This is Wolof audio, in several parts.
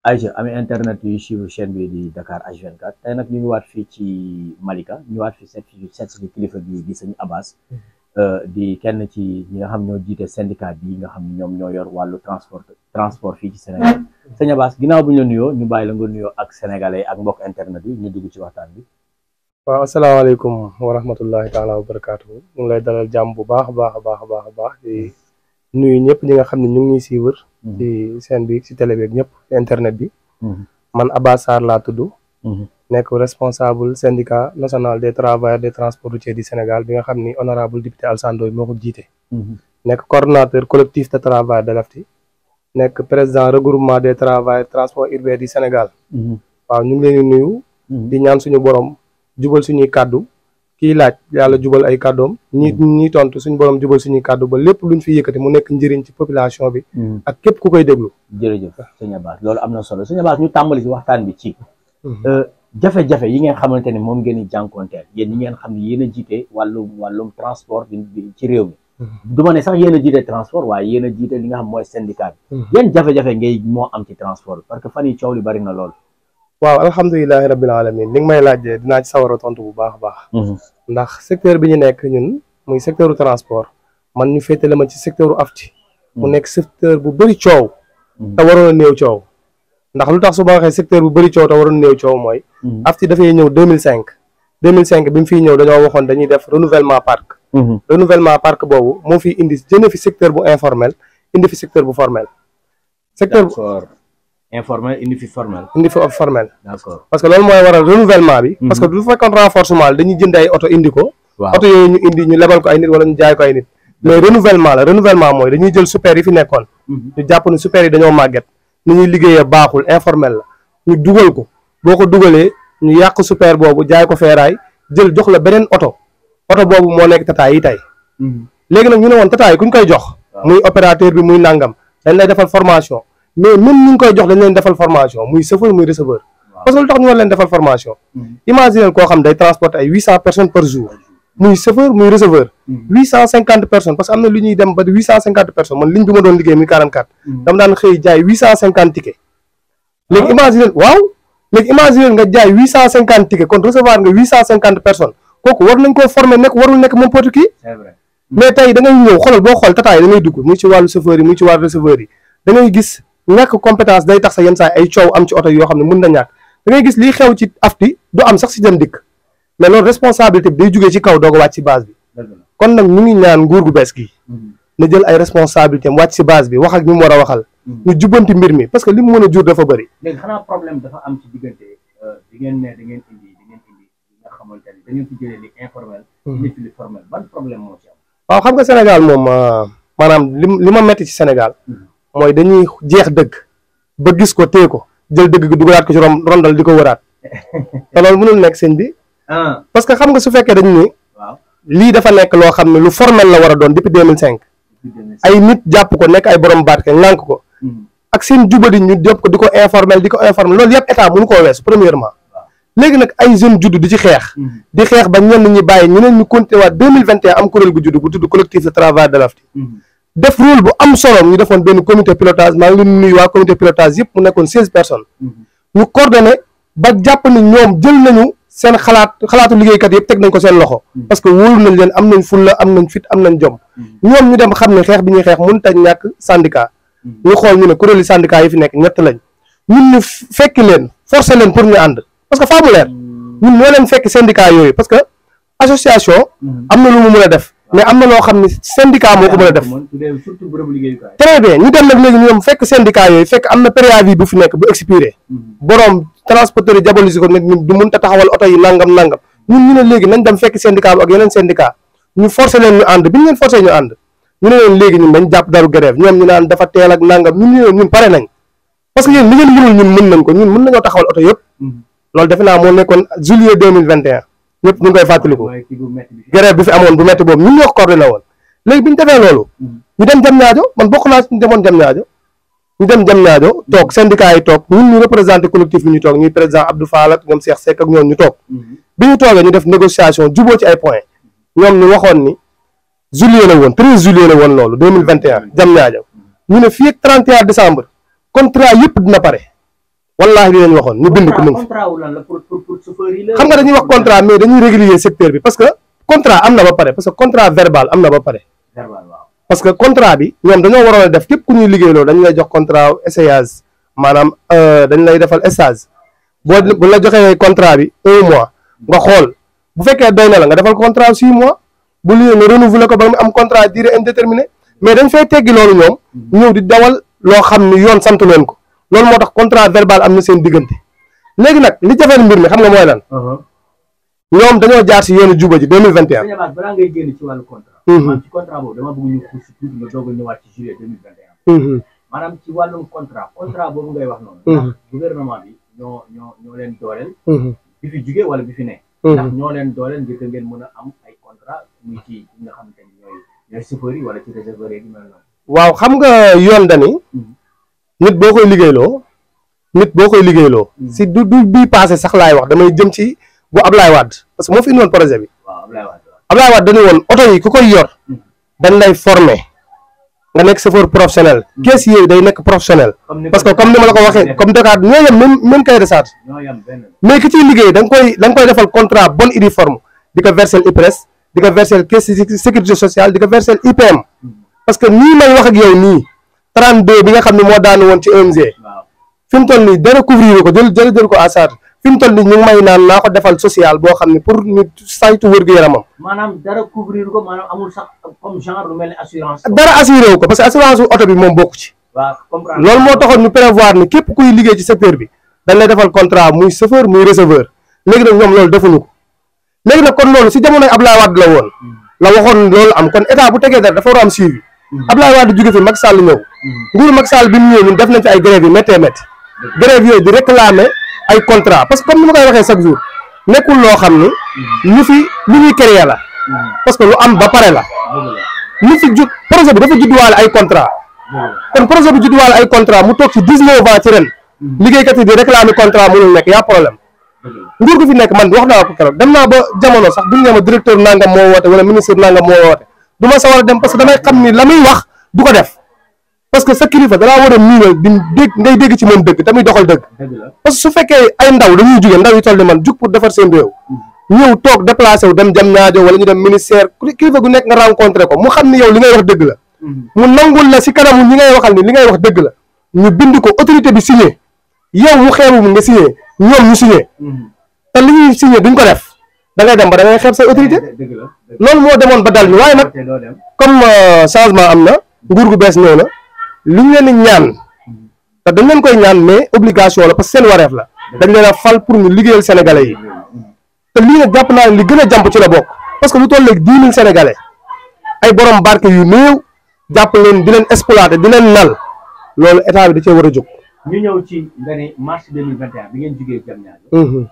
Aïcha ami internet yu suivre chaîne bi di Dakar H24 tey nag ñu ngi waat fii ci Malika ñu waat fi seet fi seet si kilifa bi di sëñ Abass di kenn ci ñi nga xam ñoo jiite syndicat bi nga xam ne ñoom ñoo yor wàllu transport transport fii ci Sénégal sëñ Abass ginnaaw bu ñu la nuyoo ñu bàyyi la nga nuyoo ak sénégalais ak mbokk internet yi ñu dugg ci waxtaan bi. waaw asalaamaaleykum wa rahmatullahi taala wa barakaatu ñu ngi lay dalal jàmm bu baax a baax a baax a baax a baax di nuyu ñëpp ñi nga xam ne ñu ngi ñuy suivre ci scène bi ci télé bi ak ñëpp internet bi man Abass Sarr laa tudd nekk responsable syndicat national des travailleurs des transports routiers du Sénégal bi nga xam ni honorable député Alassane Ndoye moo ko jiite nekk coordonnateur collectif de travail de l'AFTI nekk président regroupement des travailleurs transport urbain du Sénégal waaw ñu ngi leen di nuyu di ñaan suñu borom jubal suñuy kàddu kii laaj yàlla jubal ay kàddoom ñi ñi tontu suñu borom jubal suñuy kàddu ba lépp luñ fi yëkkati mu nekk njëriñ ci population bi ak képp ku koy déglu jërëjëf sëñ Abass loolu am na solo sëñ Abass ñu tàmbali ci waxtaan bi ci jafe-jafe yi ngeen xamante ne moom ngeen di jànkonteel yéen ñi ngeen xam ne yéen a jiite wàllum wàllum transport bi ci réew mi du ma ne sax yéen a jiite transport waaye yéen a jiite li nga xam mooy syndicat bi yéen jafe-jafe ngay moo am ci transport bi parce que fan yi coow li bari na lool waaw alhamdulilahi rabbil alamin li nga may laajee dinaa ci sawar a tontu bu baax a baax ndax secteur bi ñu nekk ñun muy secteur transport man ñu féetale ma ci secteur AFTI mu nekk secteur bu bëri coow te waroon a néew coow ndax lu tax su ma waxee secteur bu bëri coow te waroon a néew coow mooy AFTI dafay ñëw 2005 2005 bi mu fiy ñëw dañoo waxoon dañuy def renouvellement parc renouvellement parc boobu moo fi indi jëne fi secteur bu informel indi fi secteur bu formel secteur informel indi fi formel. indi fi formel. d'accord parce que loolu mooy waral renouvellement bi. parce que du fekkoon renforcement la dañuy jënd ay oto indi ko. waaw oto yooyu ñu indi ñu lebal ko ay nit wala ñu jaay ko ay nit. mais renouvellement la renouvellement mooy dañuy jël super yi fi nekkoon. ñu jàpp ne super yi dañoo màgget. ni ñuy liggéeyee baaxul informel la ñu dugal ko boo ko dugalee ñu yàq super boobu jaay ko feeraay jël jox la beneen oto oto boobu moo nekk tataay yi tey. léegi nag ñu ne woon tataay yi ku ñu koy jox. muy opérateur bi muy nangam dañ lay defal formation. mais même ñu ngi koy jox dañ leen defal formation muy chauffeur muy receveur parce que lu tax ñu war leen defal formation imaginer koo xam day transporter ay huit cent personnes par jour muy chauffeur muy receveur huit cent cinquante personnes parce que am na lu ñuy dem ba huit cent cinquante personnes man ligne bi ma doon liggéey muy quarante quatre dama daan xëy jaay huit cent cinquante tickets léegi imaginer waaw léegi imaginer nga jaay huit cent cinquante tickets kon recevoir nga huit cent cinquante personnes kooku war nañ koo former nekk warul nekk n'importe qui mais tey da ngay ñëw xoolal boo xool tataay da ngay dugg muy ci wàllu chauffeur yi muy ci wàllu receveur yi da ngay gis ñàkk compétence day tax sa yenn saa ay coow am ci oto yoo xam ne mën na ñàkk da ngay gis liy xew ci AFTI du am sax si dem dikk mais loolu responsabilité bi day jugee ci kaw doog a wàcc si base bi kon nag ñu ngi ñaan nguur gu bees gi na jël ay responsabilité am wàcc si base bi wax ak ñu mu war a waxal ñu jubbanti mbir mi parce que li mu mën a jur dafa bëri léegi xanaa problème dafa am ci diggante di ngeen ne da ngeen indi di ngeen indi li nga xamante ne da ngeen fi jëlee li informel indi fi li formel ban problème moo ci am waaw xam nga Sénégal moom maanaam li li ma metti ci Sénégal mooy dañuy jeex dëgg ba gis ko téye ko jël dëgg gi dugalaat ko ci ron rondal di ko wëraat te loolu mënul nekk sëñ bi parce que xam nga su fekkee dañu ni lii dafa nekk loo xam ne lu formel la war a doon depuis 2005 ay nit jàpp ko nekk ay borom baat ke ŋànk ko ak seen jubadi ñu jàpp ko di ko informel di ko informel loolu yëpp état mënu koo weesu premièrement léegi nag ay jeunes judd di ci xeex di xeex ba ñenn ñi bàyyi ñeneen ñu continué waat 2021 am kuréel gu judd gu tudd collectif de travail de l'AFTI def rôle bu am solo ñu defoon benn comité pilotage maa ngi leen nuyu waa comité pilotage yëpp mu nekkoon seize personnes ñu coordonné ba jàpp ni ñoom jël nañu seen xalaat xalaatu liggéeykat yëpp teg nañ ko seen loxo parce que wóolu nañ leen am nañ fulla am nañ fit am nañ jom ñoom ñu dem xam ne xeex bi ñuy xeex mënut a ñàkk syndicat ñu xool ñu ne kuréeli syndicat yi fi nekk ñett lañ ñun ñu fekki leen forcé leen pour ñu ànd parce que faa mu leer ñun ñoo leen fekk syndicat yooyu parce que association am na lu mu mën a def mais am na loo xam ne syndicat moo ko mën a def très bien ñu dem nag léegi ñoom fekk syndicat yooyu fekk am na préavis bu fi nekk bu expiré borom transporteur yi jabolisi ko nag ñun du mën ta taxawal oto yi nangam nangam ñun ñu ne léegi nañ dem fekk syndicat bi ak yeneen syndicat ñu forcé leen ñu ànd bi ñu leen forcé ñu ànd ñu ne leen léegi ñun dañ jàpp daru grève ñoom ñu naan dafa teel ak nangam ñun ñu ne ñun pare nañ parce que yéen li ngeen mënul ñun mën nañ ko ñun mën nañoo taxawal oto yëpp loolu defe naa moo nekkoon juillet 2021 ñëpp ñu ngi koy fàttaliku grève bi fi amoon bu metti boobu ñun ñoo ko coordonné woon léegi bi ñu defee loolu ñu dem jam ñaajo man bokk naa ñu demoon jam ñaajo ñu dem jam ñaajo toog syndicat yi toog ñun ñu représenté collectif bi ñu toog ñuy président Abdou Fall ak ñoom Cheikh Seck ak ñoom ñu toog bi ñu toogee ñu def négociation juboo ci ay points ñoom ñu waxoon ni juillet la woon 13 juillet la woon loolu 2021 jam ñaajo ñu ne fii ak 31 décembre contrat yëpp dina pare wallaahi li leen waxoon ñu bind ko mu ngi fi contrat wu lan la pour pour pour chauffeur yi la xam nga dañuy wax contrat mais dañuy régulier secteur bi parce que contrat am na ba pare parce que contrat verbal am na ba pare verbal waaw parce que contrat bi ñoom dañoo waroon a def képp ku ñuy liggéeyloo dañu lay jox contrat essayage maanaam dañ lay defal stage boo bu la joxee contrat bi un mois nga xool bu fekkee doy na la nga defal contrat six mois bu liggéey nga renouveler ko ba mu am contrat durée indéterminée mais dañ fay teggi loolu ñoom ñëw di dawal loo xam ni yoon sant leen ko loolu moo tax contrat verbal am na seen diggante léegi nag li jafeel mbir mi xam nga mooy lan ñoom dañoo jaar si yoonu juba ji deux mille vingt et un sëñ Abass balaa ngay génn ci wàllu contrat Mhm. maanaam ci contrat boobu dama bëgg ñu xuus si tuuti nga doog a ñëwaat ci juillet deux mille vingt et un maanaam ci wàllum contrat contrat boobu ngay wax noonu Mhm. ndax gouvernement bi ñoo ñoo ñoo leen dooleel bi fi jugee wala bi fi ne ndax ñoo leen dooleel ngir que ngeen mën a am ay contrat muy ci ñi nga xamante ni ñooy ñooy chauffeurs yi wala ci réservoir yi mel noonu waaw xam nga yoon dani Mhm. nit boo koy liggéeyloo nit boo koy liggéeyloo Mhm. si du du bii passé sax laay wax damay jëm ci bu Ablaye Wade parce que moo fi indi woon projet bi waaw Ablaye Wade waaw Ablaye Wade dañu woon oto yi ku koy yor Mhm. dañ lay former nga nekk chauffeur professionnel kees yooyu day nekk professionnel comme ni parce que comme ni ma la ko waxee comme Dakar ñoo yem même même cahier de charge ñoo yam benn mais ki ciy liggéey da nga koy da nga koy defal contrat bonne et due forme di ko verser IPRES di ko verser caisse de sécurité sociale di ko verser IPM parce que nii may wax ak yow nii 32 bi nga xam ne moo daanu woon ci ONG waaw fi mu toll nii dara couvrir ko jël jël jël ko à charge fi mu toll nii ñu ngi may naan naa ko defal social boo xam ne pour ñu saytu wér-gu-yaramam maanaam dara couvrir ko maanaam amul sax comme genre lu mel ni assurance dara assuré wu ko parce que assurance wu oto bi moom bokku ci waaw comprendre loolu moo taxoon ñu prévoir ni képp kuy liggéey ci secteur bi dañ lay defal contrat muy chauffeur muy receveur léegi nag ñoom loolu defuñu ko léegi nag kon loolu si jamonoy Ablaye Wade la woon la waxoon loolu am kon état bu tegee dara dafa war a am suivi Ablaye Wade jóge fi Macky Sall ñëw nguuru Macky Sall bi mu ñëwee ñun def nañ fi ay grève yi méttee métti grève yooyu di réclamer ay contrat parce que comme ni ma koy waxee chaque jour nekkul loo xam ni lu fi lu ñuy créer la parce que lu am ba pare la dëgg la lu fi jug projet bi dafa judduwaale ay contrat dëgg la kon projet bi judduwaale ay contrat mu toog ci 19 ans ci ren liggéeykat yi di réclamer contrat mënul nekk yaa problème dëgg la nguur gu fi nekk man wax naa ko keroog dem naa ba jamono sax bu ñu nee ma directeur nangam moo woote wala ministre nangam moo woote du ma sawar a dem parce que damay xam ni la muy wax du ko def parce que sa kilifa dalaa war a miinal di dégg ngay dégg ci moom dëgg tamit doxal dëgg dëgg la parce que su fekkee ay ndaw dañuy jóge ndaw yi toll ni man jug pour defar seen réew ñëw toog déplacé wu dem jam ñaajo wala ñu dem ministère kilifa gu nekk nga rencontré ko mu xam ni yow li ngay wax dëgg la mu nangul la si kanamu ñi ngay waxal ni li ngay wax dëgg la ñu bind ko autorité bi signé yow mu xeebu mu nga signé ñoom ñu signé te li ñuy signé duñ ko def da ngay dem ba da ngay xeeb say autorité dëgg la dëgg loolu moo demoon ba dal ñu waaye nag te doo dem comme euh, changement am na nguur gu bees ñëw na li ñu leen di ñaan te dañ leen koy ñaan mais obligation la parce que seen wareef la dañ leen a fal pour ñu liggéeyal sénégalais yi te lii nag jàpp naa ne li gën a jàmp ci la bokk parce que lu toll léegi dix mille sénégalais ay borom barke yu néew jàpp leen di leen exploiter di leen nal loolu état bi da cee war a jóg. ñu ñëw ci nga ne mars 2021 bi ngeen jugee jam ñaajo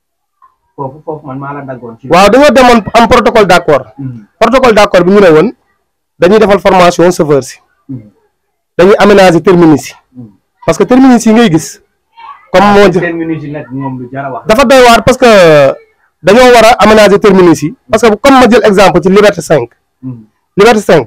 foofu foofu man maa la daggoon ci waaw dañoo demoon am protocole d' accord Mhm. protocole d' accord bi ñu ne woon dañuy defal formation chauffeur si Mhm. dañuy aménager terminus yi Mhm. parce que terminus yi ngay gis comme moo seen minutes yi nag moom lu jar a wax dafa doy waar parce que dañoo war a aménager terminus yi parce que comme ma jël exemple ci liberté 5 Mhm. liberté 5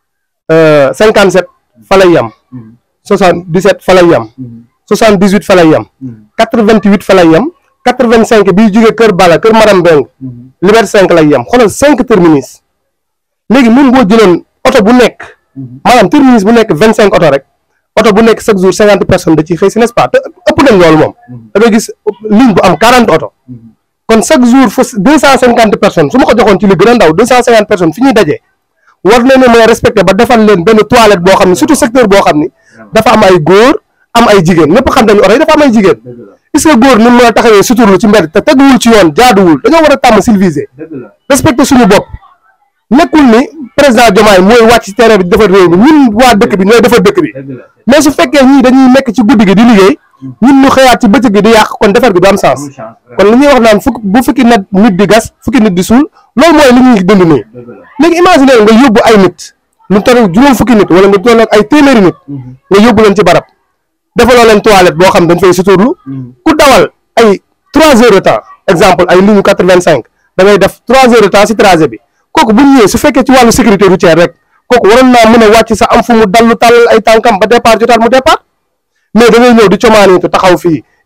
euh, 57 fa lay yem Mhm. 77 fa lay yem Mhm. 78 fa lay yem Mhm. 88 fa lay yem 85 biy jógee Kër Bala Kër Maram Mbeng Mhm. liberté 5 lay yem xoolal 5 terminus léegi même boo jëloon oto bu nekk Mhm. maanaam terminus bu nekk 25 oto rek oto bu nekk chaque jour 50 personnes da ciy xëy si n'est-ce pas te ëpp nañ loolu moom da ngay gis ligne bu am 40 oto Mhm. kon chaque jour fa 250 personnes su ma ko joxoon ci li gën a ndaw 250 personnes fi ñuy dajee war nañ ne mooy respecté ba defal leen benn toilette boo xam ne surtout secteur boo xam ni dafa am ay góor am ay jigéen ñëpp xam nañu oto yi dafa am ay jigéen dëgg la est-ce que góor ni mu mën a taxawee suturlu ci mbedd te teguwul ci yoon jaaduwul dañoo war a tàmm civilisé dëgg la respecté suñu bopp nekkul ni président Diomaye mooy wàcc ci terrain bi di defar réew mi ñun waa dëkk bi ñooy defar dëkk bi dëgg la mais su fekkee ñii dañuy nekk ci guddi gi di liggéey ñun ñu xëyaat ci bëccëg gi di yàq kon defar gi du am sens amul chance kon li ñuy wax naan fukk bu fukki nit nit di gas fukki nit di suul loolu mooy li ñuy dund nii dëgg la léegi imaginer nga yóbbu ay nit lu toll juróom fukki nit wala nga toll ak ay téeméeri nit Mhm. nga yóbbu leen ci barab defaloo leen toilette boo xam dañ fay suturlu Mhm. ku dawal ay trois heures de temps exemple ay ligne quatre vingt cinq da ngay def trois heures de temps si trajet bi kooku bu ñëwee su fekkee ci wàllu sécurité routière rek kooku waroon naa mën a wàcc sa am fu mu dallu tàllal ay tànkam ba départ jotaat mu départ mais da ngay ñëw di comaanitu taxaw fii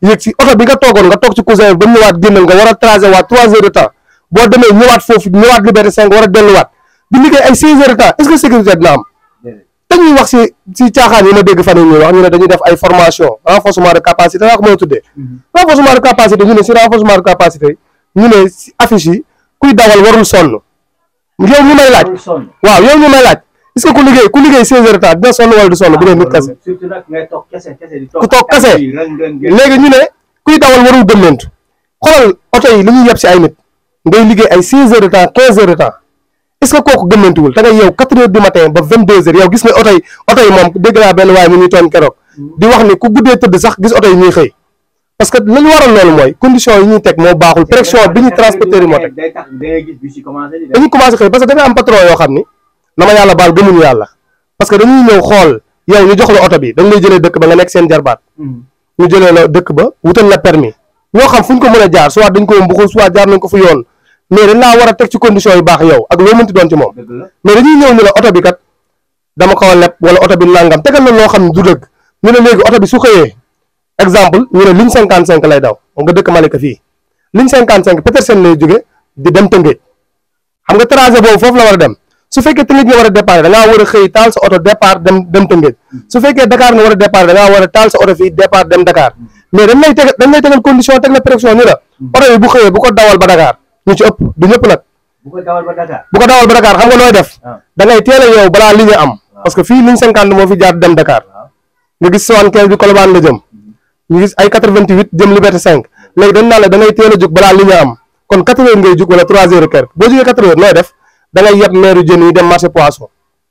yéeg si oto bi nga toogoon nga toog ci cousin ba ñëwaat génnal nga war a tracer waat trois heures de temps boo demee ñëwaat foofu ñëwaat liberté cinq war a delluwaat di liggéey ay six heures de temps est-ce que sécurité dina am te ñuy wax si si caaxaan yi ma dégg fan yi ñuy wax ñu ne dañuy def ay formation renforcement de capacité laa ko mën a tuddee renforcement de capacité ñu ne si renforcement de capacité ñu ne si affiche yi kuy dawal warul sonn yow ñu may laaj waaw yow ñu may laaj est-ce que ku liggéey ku liggéey seize heures de temps dina sonn wala du sonn bu dee nit kese surtout nag ngay toog kese kese di ku toog kese léegi ñu ne kuy dawal warul gëmmentu xoolal oto yi li ñuy yeb si ay nit ngay liggéey ay seize heures de temps quinze heures de temps est-ce que kooku gëmmantuwul te nga yow quatre heures du matin ba vingt deux heures yow gis nga oto yi oto yi moom dégg naa benn waaye mu ñuy toon keroog di wax ni ku guddee tëdd sax gis oto yi ñuy xëy parce que la ñu waral loolu mooy condition yi ñuy teg moo baaxul pression bi ñu transporteur yi moo teg day tax da ngay gis bus yi commencé di dañuy commencé xëy parce que dafay am patron yoo xam ni na ma yàlla baal gëmuñu yàlla parce que dañuy ñëw xool yow ñu jox la oto bi dañ lay jëlee dëkk ba nga nekk seen jarbaat ñu jëlee la dëkk ba wutal la permis ñoo xam fu ñu ko mën a jaar soit dañ ko mbuxul soit jaar nañ ko fu yoon mais dañ laa war a teg ci condition yu baax yow ak loo mënti doon ci moom dëgg la mais dañuy ñëw ni la oto bi kat dama ko leb wala oto bi nangam tegal la loo xam ne du dëgg ñu ne léegi oto bi su xëyee exemple ñu ne ligne cinquante cinq lay daw nga dëkk Malika fii ligne cinquante cinq Petersen lay jóge di dem Tëngéej xam nga trajet boobu foofu la war a dem su fekkee Tëngéej nga war a départ da ngaa war a xëy taal sa oto départ dem dem Tëngéej su fekkee Dakar nga war a départ da ngaa war a taal sa oto fii départ dem Dakar mais dañ lay tegal dañ lay tegal condition teg la pression ni la oto bi bu xëyee bu ko dawal ba Dakar ñu ci ëpp du ñëpp nag bu ko dawal ba Dakar bu ko dawal ba Dakar xam nga nooy def ah da ngay teel a yow balaa ligne am parce que fii ligne cinquante moo fi jaar dem Dakar waaw nga gis soixante-quinze bi Colobane la jëm ñu gis ay quatre-vingt-huit jëm Liberté cinq léegi dañ naan la da ngay teel a jóg balaa ligne am kon quatre heures ngay jóg wala trois heures et quelques boo jógee quatre heures nooy def da ngay yeb meeru jën yi dem marché poisson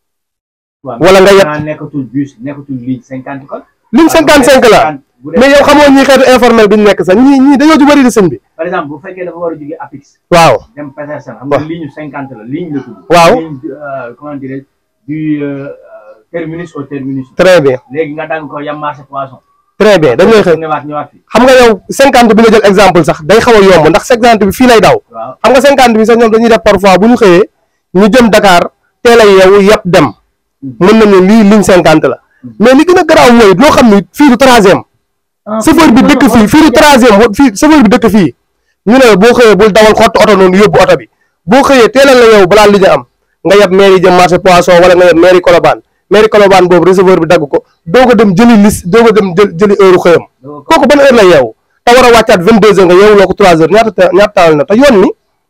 waaw wala nga yeb- xanaa nekkatul bus nekkatul ligne cinquante kon ligne cinquante cinq la bu dee- mais yow xamoo ñii xeetu informel bi ñu nekk sax ñii ñii dañoo ju bëri di sëñ bi par exemple bu fekkee dafa war a jóge Apix waaw dem Petersen xam nga Waaw. ligne cinquante la ligne la tudd Waaw. ligne euh, comment dirais du euh, euh, terminus au terminus très bien léegi nga dagg ko yam marché poisson très bien dañ lay xëy ñëwaat ñëwaat fi xam nga yow cinquante bi nga jël exemple sax day xaw a yomb ndax cinquante bi fii lay daw waaw xam nga cinquante bi sax ñoom dañuy def parfois bu ñu xëyee ñu jëm Dakar teel a yeewu yëpp dem mën nañu lii ligne cinquante la mais li gën a garaaw mooy loo xam ni fii du troisième chauffeur bi dëkk fii fii du troisième wa- fii chauffeur bi dëkk fii ñu ne la boo xëyee bul dawal xott oto noonu yóbbu oto bi boo xëyee teelal la yow balaa li ñu am nga yeb mairie jëm marché poisson wala nga yeb mairie Colobane mairie Colobane boobu receveur bi dagg ko doo ko dem jëli lis doo ko dem jël jëli heure xëyam kooku ban heure la yeewu te war a wàccaat vingt deux heures nga yeewu loo ko trois heures ñaata te- ñaata temps la na te yoon ni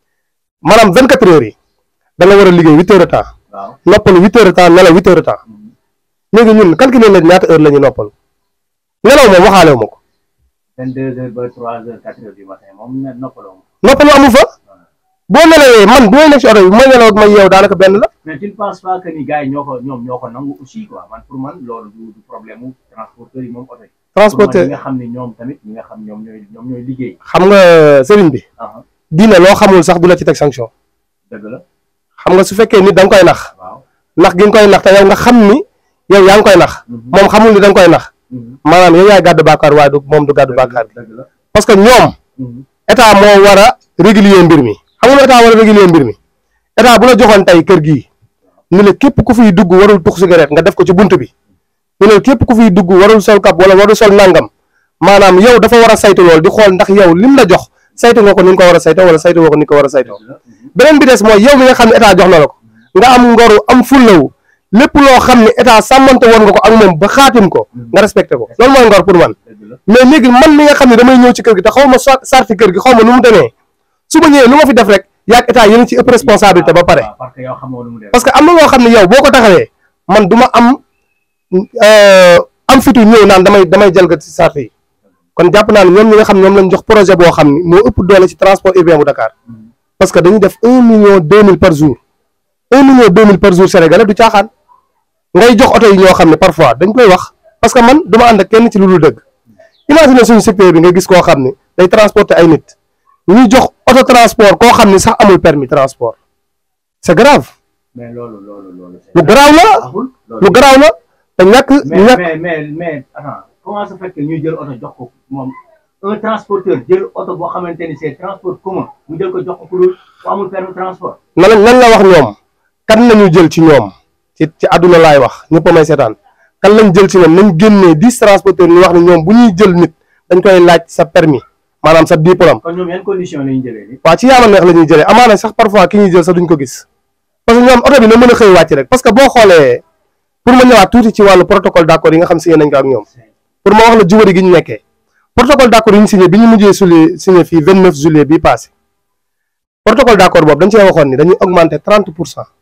maanaam vingt quatre heures yi da nga war a liggéey huit heures de temps waaw noppalu huit heures de temps nelaw huit heures de temps léegi ñun calculer nañ ñaata heure la ñuy noppalu nelaw moom waxaale wu ma ko vingt deux heures ba trois heures quatre heures du matin moom ne noppaloo ma noppalu amu fa boo nelawee man bu may nekk si oto bi bu may nelaw ak may yeew daanaka benn la mais tu ne penses pas que ni gars yi ñoo ko ñoom ñoo ko nangu aussi quoi man pour man loolu du du problème mu transporteur yi moom oto yi pour man transporteur ñi nga xam ne ñoom tamit ñi nga xam ñoom ñooy ñoom ñooy liggéey xam nga sëriñ bi ah diine loo xamul sax du la ci teg sanction dëgg la xam nga su fekkee nit da nga koy nax waaw nax gi nga koy nax te yow nga xam ni yow yaa ngi koy nax moom xamul ni da nga koy nax maanaam yow yaay gàddu bàkkaar waaye du moom du gàddu bàkkaar bi dëgg la parce que ñoom état moo war a régulier mbir mi xam nga lu état war a régulier mbir mi état bu la joxoon tey kër gii ni la képp ku fiy dugg warul tux cigarette nga def ko ci bunt bi ñu ne képp ku fiy dugg warul sol kap wala warul sol nangam maanaam yow dafa war a saytu lool di xool ndax yow lim la jox saytu nga ko ni nga ko war a saytoo wala saytu nga ko ni nga ko war a saytoo dëgg la beneen bi des mooy yow mi nga xam ne état jox na la ko nga am ngoru am fullawu lépp loo xam ne état sàmmante woon nga ko ak moom ba xaatim ko nga respecté ko loolu mooy ngor pour man dëgg la mais léegi man mi nga xam ne damay ñëw ci kër gi te xaw ma so- sarti kër gi xaw ma nu mu demee su ma ñëwee lu ma fi def rek yaag état yéen ci ëpp responsabilité ba pare waaw parce que yow xamoo lu mu def parce que am na loo xam ne yow boo ko taxawee man du ma am euh, am fitu ñëw naan damay damay jalgati ci sart yi kon jàpp naa ne ñoom ñi nga xam ne ñoom lañ jox projet boo xam ni moo ëpp doole ci transport urbain bu Dakar parce que dañuy def un million deux mille par jour un million deux mille par jour sénégalais du caaxaan ngay jox oto yi ñoo xam ne parfois dañ koy wax parce que man du ma ànd ak kenn ci lu dul dëgg imagine suñu secteur bi nga gis koo xam ne day transporter ay nit ñuy jox auto transport koo xam ne sax amul permis transport c'est grave mais loolu loolu loolu c'est lu garaaw la baaxul loolu lu garaaw la te ñàkk mais ñàkk mais mais mais attends comment ça fait que ñuy jël oto jox ko moom un transporteur jël oto boo xamante ni c'est transport commun mu jël ko jox ko ku dul ku amul permis transport nan nan la wax ñoom kan lañu jël ci ñoom ci ci àdduna laay wax ñëpp a may seetaan kan lañ jël ci ñoom nañ génnee dix transporteurs ñu wax ne ñoom bu ñuy jël nit dañ koy laaj sa permis maanaam sa diplôme kon ñoom yan condition la ñu jëlee ni waaw ci yaama neex la ñuy jëlee amaana sax parfois ki ñuy jël sax duñ ko gis parce que ñoom oto bi na mën a xëy wàcc rek parce que boo xoolee pour ma ñëwaat tuuti ci wàllu protocole d'accord yi nga xam signé nañ ko ak ñoom pour ma wax la jubari gi ñu nekkee protocole d'accord yi ñu signé bi ñu mujjee suli signé fii 29 juillet bii passé protocole d'accord boobu dañ cee waxoon ni dañuy augmenter 30 pour cent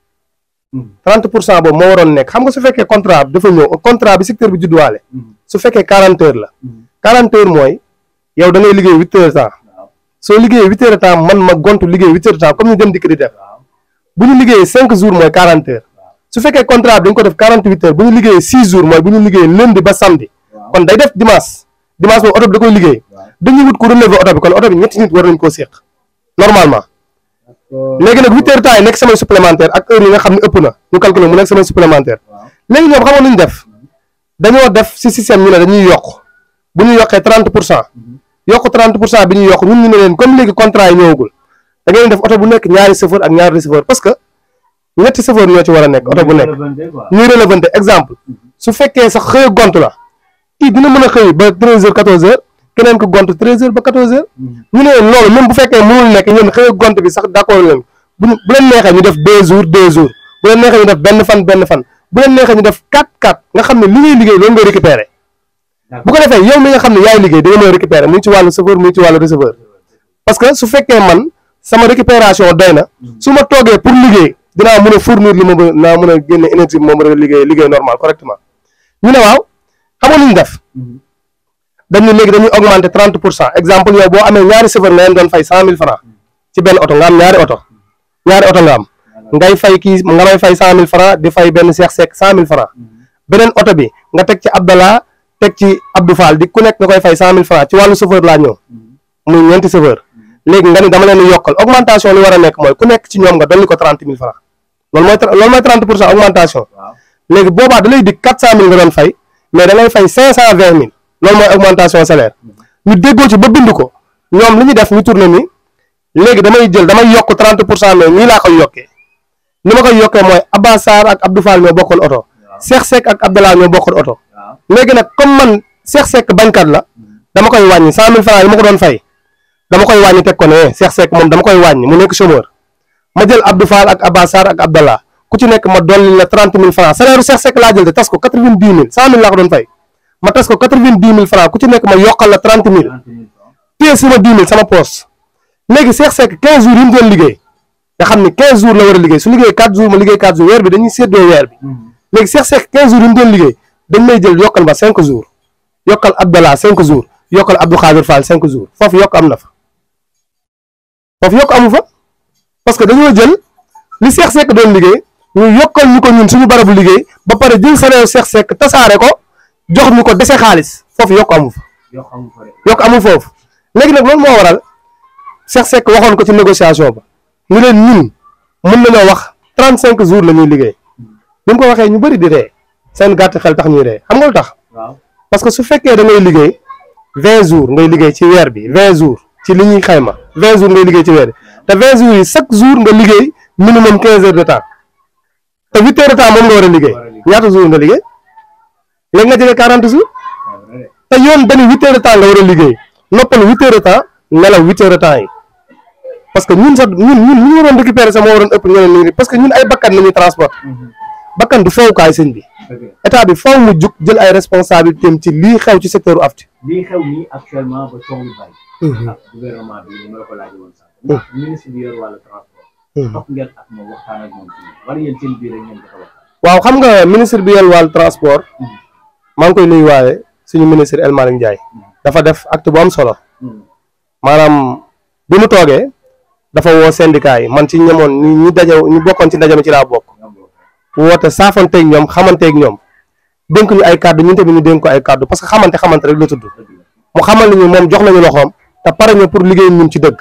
30 pour cent boobu moo waroon nekk xam nga su fekkee contrat bi dafa ñëw contrat bi secteur bi judduwaale su fekkee 40 heures la 40 heures mooy yow da ngay liggéey 8 heures temps soo liggéeyee 8 heures de temps man ma gontu liggéey 8 heures de temps comme ñu dem dikk di def bu ñu liggéeyee 5 jours mooy 40 heures su fekkee contrat bi dañ ko def 48 heures bu ñu liggéeyee 6 jours mooy bu ñu liggéeyee lundi ba samedi kon day def dimanche dimanche moom oto bi da koy liggéey dañuy wut ko relever oto bi kon oto bi ñetti nit war nañ koo séq normalement léegi nag 8 heures temps yi nekk semaine supplémentaire ak heure yi nga xam ne ëpp na ñu calculer mu nekk semaine supplémentaire léegi ñoom xamoon nañu def dañoo def si système ñu ne dañuy yokk bu ñu yokkee 30 pour cent yokk 30 pour cent bi ñuy yokk ñun ñu ne leen comme léegi contrat yi ñëwagul da ngeen def oto bu nekk ñaari chauffeur ak ñaari receveur parce que ñetti chauffeur ñoo ci war a nekk oto bu nekk ñuy relevanté exemple su fekkee sax xëy gont la kii dina mën a xëy ba 13 heures 14 heures keneen ko gont 13 heures ba 14 heures ñu ne leen loolu même bu fekkee mënul nekk ñun xëy gont bi sax d'accord leen bu ñu bu leen neexee ñu def 2 jours 2 jours bu leen neexee ñu def benn fan benn fan bu leen neexee ñu def 4 4 nga xam ne li ngay liggéey loolu ngay récupérer bu ko defee yow mi nga xam ne yaay liggéey da nga mën a récupérer muy ci wàllu chauffeur muy ci wàllu receveur parce que su fekkee man sama récupération doy na su ma toogee pour liggéey dinaa mën a fournir li ma ba naa mën a génne énergie bi ma mën a liggéey liggéey normal correctement ñu ne waaw xam nga lu ñu def dañ ne léegi dañuy augmenter 30 pour cent exemple yow boo amee ñaari chauffeur nga leen doon fay 100000 francs ci benn oto nga am ñaari oto ñaari oto nga am ngay fay kii nga may fay 100000 francs di fay benn Cheikh Seck 100000 francs beneen oto bi nga teg ci Abdallah teg ci Abdou Fall di ku nekk nga koy fay 100000 francs ci wàllu chauffeur laa ñëw muy ñeenti chauffeur léegi nga ni dama leen di yokkal augmentation li war a nekk mooy ku nekk ci ñoom nga dolli ko 30000 francs loolu mooy loolu mooy 30 pour cent augmentation léegi boobaa da lay di 400000 nga doon fay mais da ngay fay 520000 loolu mooy augmentation salaire ñu déggoo ci ba bind ko ñoom li ñu def ñu tourné ni léegi damay jël damay yokk 30 pour cent mais nii laa koy yokkee ni ma koy yokkee mooy Abba Sarr ak Abdou Fall ñoo bokkoon oto Cheikh Seck ak Abdallah ñoo bokkoon oto léegi nag comme man Cheikh Seck bañkat la dama koy wàññi 100000 francs yi ma ko doon fay dama koy wàññi teg ko ne Cheikh Seck moom dama koy wàññi mu nekk chômeur ma jël Abdou Fall ak Abba Sarr ak Abdallah ku ci nekk ma dolli la 30000 francs salaire Cheikh Seck laa jël de tas ko 90000 100000 laa ko doon fay ma tas ko 90000 francs ku ci nekk ma yokkal la 30000 téye sama 10000 sama poos léegi Cheikh Seck 15 jours yi mu doon liggéey nga xam ni 15 jours la war a liggéey su liggéey 4 jours ma liggéey 4 jours weer bi dañuy séddoo weer bi léegi Cheikh Seck 15 jours yi mu doon liggéey dañ may jël yokkal ma 5 jours yokkal Abdallah 5 jours yokkal Abdou Khadir Fall 5 jours foofu yokk am na fa foofu yokk amu fa parce que dañoo jël li Cheikh Seck doon liggéey ñu yokkal ñu ko ñun suñu barabu liggéey ba pare jël salaire Cheikh Seck tasaare ko jox ñu ko dese xaalis foofu yokk amu fa yokk amul foofu léegi nag loolu moo waral Cheikh Seck waxoon ko ci négociation ba ñu leen ñun mën nañoo wax 35 jours la ñuy liggéey bi mu ko waxee ñu bëri di ree seen gàtt xel tax ñuy ree xam nga lu tax parce que su fekkee da ngay liggéey 20 jours ngay liggéey ci weer bi 20 jours ci li ñuy xayma 20 jours ngay liggéey ci weer bi te 20 jours yi chaque jour nga liggéey minimum 15 heures de temps te 8 heures de temps moom nga war a liggéey ñaata jours nga liggéey léegi nga jëlee 40 jours te yoon dañu 8 heures de temps nga war a liggéey noppal 8 heures de temps nelaw 8 heures de temps yi parce que ñun sax ñun ñun ñu waroon récupérer sax moo waroon ëpp ñeneen ñi parce que ñun ay bakkan nañuy transport bakkan du fowukaay sëñ bi état bi faw mu jug jël ay responsabilité am ci lii xew ci secteur u afti lii xew nii actuellement ba coow lu bari ak gouvernement bi ni ma la ko laajee woon sax ndax ministre bi yor wàllu transport topp ngeen ak moom waxtaan ak moom ci wala yéen seen biir rek ngeen dafa waxtaan waaw xam nga ministre bi yor wàllu transport maa ngi koy nuyu waaye suñu ministre El Malick Ndiaye dafa def acte bu am solo maanaam bi mu toogee dafa woo syndicat yi man ci ñamoon ñi ñi daje ñu bokkoon ci ndaje mi ci laa bokk woote saafanteeg ñoom xamanteeg ñoom dénk ñu ay kàddu ñun tamit ñu dénk ko ay kàddu parce que xamante xamante rek la tudd mu xamal nañu moom jox nañu loxoom te pare ñu pour liggéey ñun ci dëgg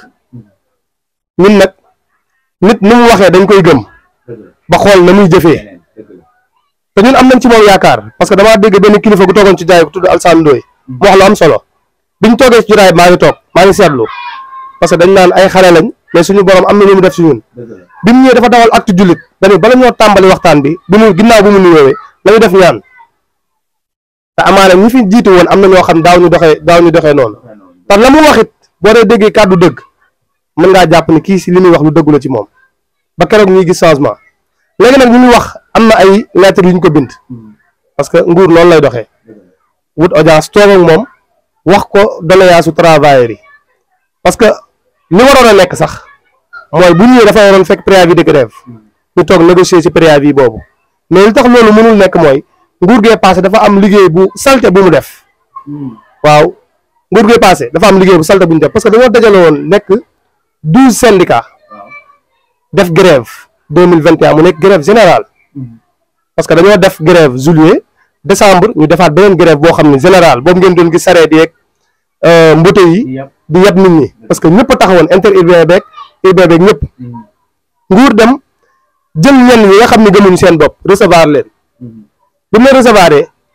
ñun nag nit ni mu waxee dañ koy gëm ba xool na muy jëfee te ñun am nañ ci moom yaakaar parce que damaa dégg benn kilifa gu toogoon ci jaay ku tudd Alsane Ndoye mu wax lu am solo biñ toogee ci jotaay maa ngi toog maa ngi seetlu parce que dañ naan ay xale lañ mais suñu borom am na lu mu def si ñun bi mu ñëwee dafa dawal acte jullit dañu bala ñoo tàmbali waxtaan bi bi mu ginnaaw bi mu nuyoowee la ñu def ñaan te amaana ñi fi jiitu woon am na ñoo xam daaw ñu doxee daaw ñu doxee noonu te la mu wax it boo dee déggee kàddu dëgg mën ngaa jàpp ni kii si li muy wax lu dëggu la ci moom ba keroog ñuy gis changement léegi nag ñu muy wax am na ay lettres yu ñu ko bind parce que nguur noonu lay doxee wut audience toog ak moom wax ko doléance su travailleurs yi parce que li waroon a nekk sax mooy bu ñëwee dafa waroon fekk préavis de grève ñu toog négocier ci préavis boobu mais li tax loolu mënul nekk mooy nguur gee passé dafa am liggéey bu salte bu mu def waaw nguur gee passé dafa am liggéey bu salte bu ñu def parce que dañoo dajale woon nekk douze syndicats def grève deux mille vingt et un mu nekk grève générale parce que dañoo def grève juillet décembre ñu defaat beneen grève boo xam ne général boobu ngeen doon gis sareet yeeg mbote yi di yeb nit ñi parce que ñëpp a taxawoon inter urbain beeg urbain beeg ñëpp nguur dem jël ñenn ñi nga xam ne gëmuñu seen bopp recevoir leen bi mu leen recevoir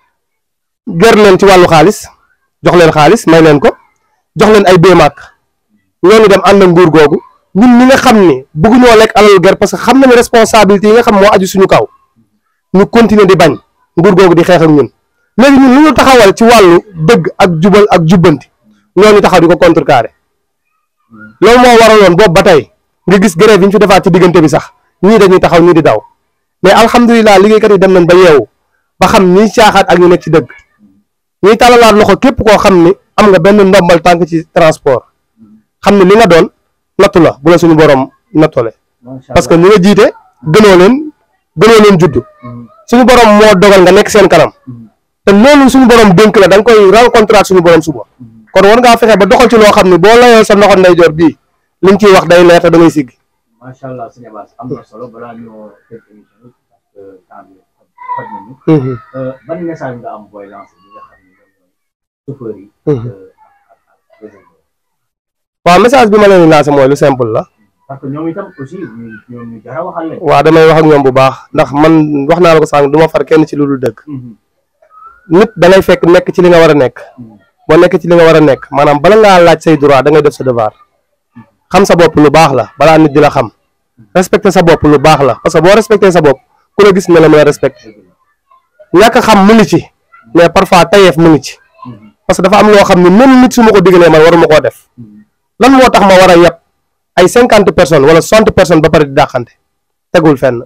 ger leen ci wàllu xaalis jox leen xaalis may leen ko jox leen ay béemaak ñooñu dem ànd ak nguur googu ñun ñi nga xam ni bëgguñoo lekk alal ger parce que xam nañu responsabilité yi nga xam moo aju suñu kaw ñu continuer di bañ nguur googu di xeex ak ñun léegi ñun lu ñu taxawal ci wàllu dëgg ak jubal ak jubbanti ñooñu taxaw di ko contrecarrer loolu moo waraloon boobu ba tey nga gis grève yi ñu fi defaat ci diggante bi sax ñii dañuy taxaw ñii di daw mais alhamdulilah liggéeykat yi dem nañ ba yeewu ba xam ñi caaxaat ak ñu nekk ci dëgg ñuy tàllalaat loxo képp koo xam ni am nga benn ndombal tànk ci transport xam ne li nga doon nattu la bu la suñu borom nattole parce que ñi nga jiite gënoo leen gënoo leen judd suñu borom moo dogal nga nekk seen kanam te loolu suñu borom dénk la da nga koy rencontré ak suñu borom suba kon war ngaa fexe ba doxal ci loo xam ne boo layoo sa loxo ndeyjoor bii liñ ciy wax day leer te da ngay sigg macha allah sëñ Abass am na solo balaa ñoo tëj émission bi parce que temps bi xoj nañu ban message nga am booy lancé bi nga xam ne ñoom ñooy chauffeurs yi ak réservoir waaw message bi ma leen di lancé mooy lu simple la parce que ñoom itam aussi ñu ñoom ñu jara waxal lañ waaw damay wax ak ñoom bu baax ndax man wax naa la ko sànq du ma far kenn ci lu dul dëgg nit da ngay fekk nekk ci li nga war a nekk boo nekk ci li nga war a nekk maanaam bala ngaa laaj say droit da ngay def sa devoir xam sa bopp lu baax la balaa nit di la xam respecté sa bopp lu baax la parce que boo respecté sa bopp ku la gis ne la mën a respecté ñàkk a xam mu ngi ci mais parfois tayeef mu ngi ci parce que dafa am loo xam ne même nit su ma ko digalee man waruma koo def lan moo tax ma war a yeb ay cinquante personnes wala soixante personnes ba pare di dàqante tegul fenn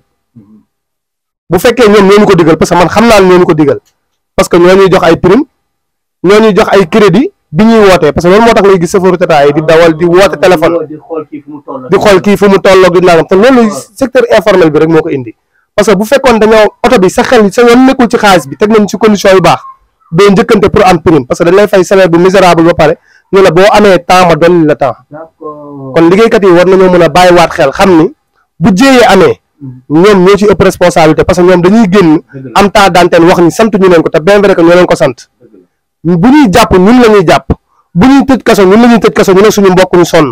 bu fekkee ñoom ñoo ñu ko digal parce que man xam naa ne ñoo ñu ko digal parce que ñoo ñuy jox ay prime ñoo ñuy jox ay crédit bi ñuy wootee parce que loolu moo tax ngay gis chauffeur Tata yi di dawal di woote téléphone di xool kii fu mu toll di xool kii fu mu tolloog di nangam te loolu secteur informel bi rek moo ko indi parce que bu fekkoon dañoo oto bi sa xel sa yoon nekkul ci xaalis bi teg nañ ci condition yu baax doo njëkkante pour am prime parce que dañ lay fay salaire bu misérable ba pare ñu la boo amee temps ma dolli la temps d'accord kon liggéeykat yi war nañoo mën a bàyyiwaat xel xam ni bu jéeyee amee ñoom ñoo ci ëpp responsabilité parce que ñoom dañuy génn am temps d'antenne wax ni sant ñu leen ko te bien vrai que ñoo leen ko sant bu ñuy jàpp ñun la ñuy jàpp bu ñuy tëj kaso ñun la ñuy tëj kaso ñu ne suñu mbokk ñu sonn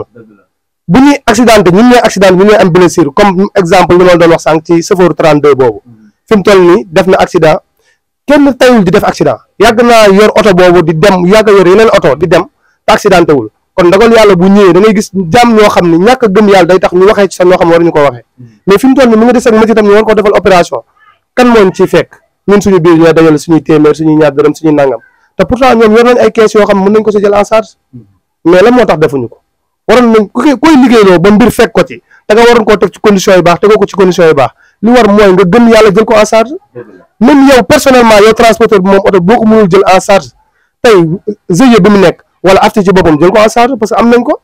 bu ñuy accidenté ñun ñooy accidenté ñun ñooy am blessure comme exemple li ma doon wax sànq ci chauffeur 32 boobu fi mu toll nii def na accident kenn tayul di def accident yàgg naa yor oto boobu di dem yàgg yor yeneen oto di dem te accidenté wul kon ndogal yàlla bu ñëwee da ngay gis jàmm ñoo xam ne ñàkk a gëm yàlla day tax ñu waxee ci sax ñoo xam ne waruñu ko waxee mais fi mu toll nii mu ngi des ak métier tam ñu war ko defal opération kan mooñ ciy fekk ñun suñu biir ñooy dajale suñuy téeméer suñuy ñaar dërëm suñuy nangam te pourtant ñoom yor nañ ay kees yoo xam ne mën nañ ko si jël en charge mais lan moo tax defuñu ko waroon nañ ku koy koy liggéeyloo ba mbir fekk ko ci da nga waroon koo teg ci condition yu baax tegoo ko ci condition yu baax li war mooy nga gëm yàlla jël ko en charge même yow personnellement yow transporteur bi moom oto boo ko mënul jël en charge tey GIE bi mu nekk wala afti ci boppam jël ko en charge parce que am nañ ko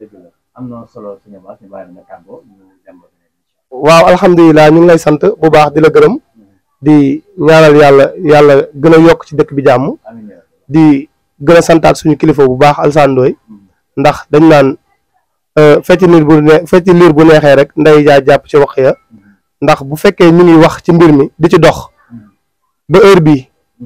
am na solo sëñ Abass ñu bàyyi la nga tàggoo ñu dem ba beneen émission. waaw alhamdulilah ñu ngi lay sant bu baax di la gërëm di ñaanal yàlla yàlla gën a yokk ci dëkk bi jàmm amiin yaa rabbi. di gën a santaat suñu kilifa bu baax Alassane Ndoye ndax dañ naan fecc liir bu ne fecc liir bu neexee rek nday jaa jàpp ci wax ya ndax bu fekkee ñu ngi wax ci mbir mi di ci dox ba heure bii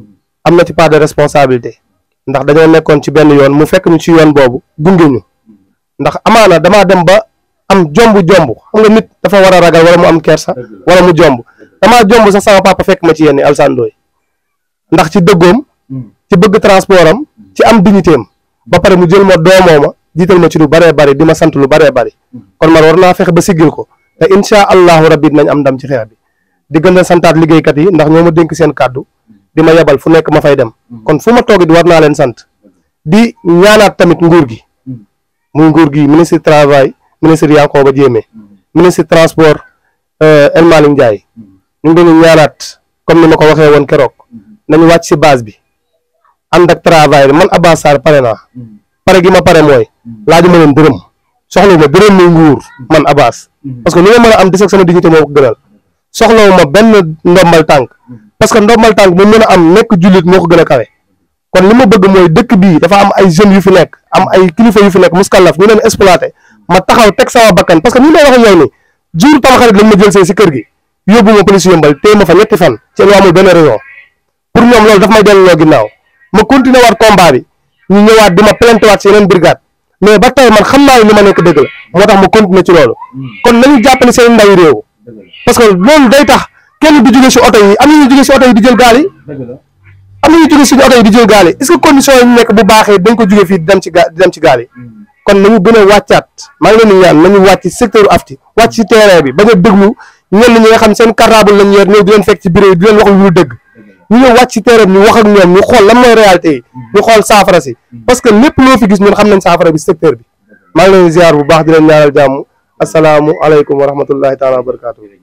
am na ci part de responsabilité ndax dañoo nekkoon ci benn yoon mu fekk ñu ci yoon boobu gunge ñu ndax amaana damaa dem ba am jomb jomb xam nga nit dafa war a ragal wala mu am kersa wala mu jomb damaa jomb sax sama papa fekk ma ci yenn Alassane Ndoye ndax ci dëggoom ci bëgg transport am ci am dignité am ba pare mu jël ma doomoo ma jiital ma ci lu baree bari di ma sant lu baree bari kon man war naa fexe ba siggil ko te insha allahu rabbi dinañ am ndam ci xeex bi di gën a santaat liggéeykat yi ndax ñoo ma dénk seen kàddu di ma yebal fu nekk ma fay dem kon fu ma toog di war naa leen sant di ñaanaat tamit nguur gi muy nguur gi ministre travail ministre Yankhoba Diémé ministre transport El Malick Ndiaye ñu ngi leen ñaanaat comme ni ma ko waxee woon keroog nañu wàcc si base bi ànd ak travail bi man Abass Sarr pare naa pare gi ma pare mooy laaju ma leen dërëm soxlawu ma dërëm muy nguur man Abass parce que lu ma mën a am des ak sama dignité moo ko gënal soxlawu ma benn ndombal tànk parce que ndombal tànk mu mën a am nekk jullit moo ko gën a kawe kon li ma bëgg mooy dëkk bii dafa am ay jeunes yu fi nekk am ay kilifa yu fi nekk muskallaf ñu leen exploité ma taxaw teg sama bakkan parce que ni may wax ak yow ni jour tamxarit lañ ma jël see si kër gi yóbbu ma police yëmbal téye ma fa ñetti fan ci lu amul benn raison pour ñoom loolu daf may delloo ginnaaw ma continuer waat combat bi ñu ñëwaat di ma plainte waat si yeneen brigade mais ba tey man xam naa ne li ma nekk dëgg la moo tax ma continuer ci loolu kon nañu jàppale seen ndawi réew parce que loolu day tax kenn du jóge si oto yi am na ñu jóge si oto yi di jël gaal yi am na ñu jóge si oto yi di jël gaal yi est-ce que condition yi ñu nekk bu baaxee dañ ko jóge fii di dem ci gaal di dem ci gaal yi kon nañu gën a wàccaat maa ngi leen di ñaan nañu wàcc secteur afti wàcc ci terrain bi bañ a déglu ñenn ñi nga xam seen cartable lañ yor ñëw di leen fekk ci bureau yi di leen wax lu dëgg ñu ñëw wàcc ci terrain bi ñu wax ak ñoom ñu xool lan mooy réalité yi ñu xool saafara si parce que lépp loo fi gis ñun xam nañ saafara bi secteur bi maa ngi leen di ziar bu baax di leen ñaanal jàmm asalaamu aleykum wa rahmatullahi taala wa barakatuh